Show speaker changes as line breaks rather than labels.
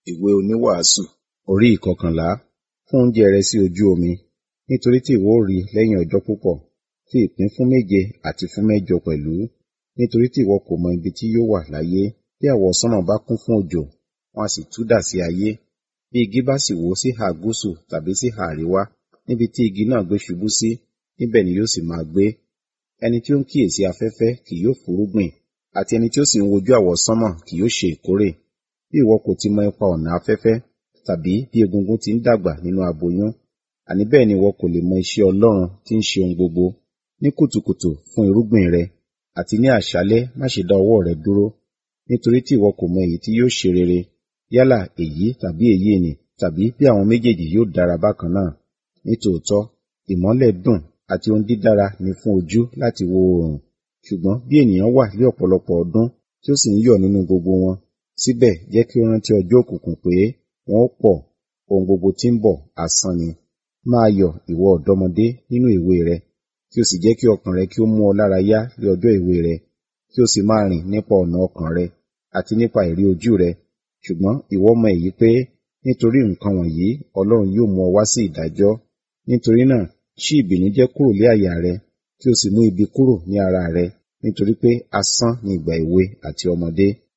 ìwé oníwàásù orí ìkọkànlá fún oúnjẹ rẹ sí ojú omi nítorí tí ìwọ ó rí lẹ́yìn ọjọ́ púpọ̀ fi ìpín fún méje àti fún mẹ́jọ pẹ̀lú nítorí tí ìwọ kò mọ ibi tí yóò wà láyé bí àwọsánmọ̀ bá kún fún òjò wọn a sì tú dà sí ayé bí igi bá sì wó síhà gúúsù tàbí síhà àríwá níbi tí igi náà gbé ṣubú sí níbẹ̀ ni yóò sì máa gbé ẹni tí ó ń kíyèsí afẹ́fẹ́ kì yóò fúrúgbìn àti ẹni tí ó sì ń wojú àwọsánmọ̀ kì yóò ṣe ìkórè bí ìwọ kò ti mọ ipa ọ̀nà afẹ́fẹ́ tàbí bí egungun ti ń dàgbà nínú aboyún àní bẹ́ẹ̀ ni ìwọ kò lè mọ iṣẹ́ Ọlọ́run tí ń ṣe ohun gbogbo ní kùtùkùtù fún irúgbìn rẹ àti ní àṣálẹ́ má ṣe dá ọwọ́ rẹ dúró nítorí tí ìwọ kò mọ èyí tí yóò ṣe rere yálà èyí tàbí èyí ni tàbí bí àwọn méjèèjì yóò dára bákan náà nítòótọ́ ìmọ́lẹ̀ dùn àti ohun dídára ni fún ojú láti wo oòrùn ṣùgbọ́n bí ènìyàn wà ní ọ̀pọ̀lọpọ̀ ọdún tí ó sì ń yọ̀ nínú gbogbo wọn síbẹ̀ jẹ́ kí ó rántí ọjọ́ òkùnkùn pé wọn ó pọ̀ ohun gbogbo tí ń bọ̀ asán ni máa yọ̀ ìwọ ọ̀dọ́mọdé nínú èwe rẹ kí o sì jẹ́ kí ọkàn rẹ kí ó mú ọ lára yá ní ọjọ́ èwe rẹ kí o sì máa rìn nípa ọ̀nà ọkàn rẹ àti nípa ìrí ojú rẹ ṣùgbọ́n ìwọ mọ èyí pé nítorí nǹkan wọ̀nyí Ọlọ́run yóò mú ọ wá sí ìdájọ́ nítorí náà ṣí ìbìnújẹ́ kúrò lé àyà rẹ kí o sì mú ibi kúrò ní ara rẹ nítorí pé asán ni ìgbà èwe àti ọmọdé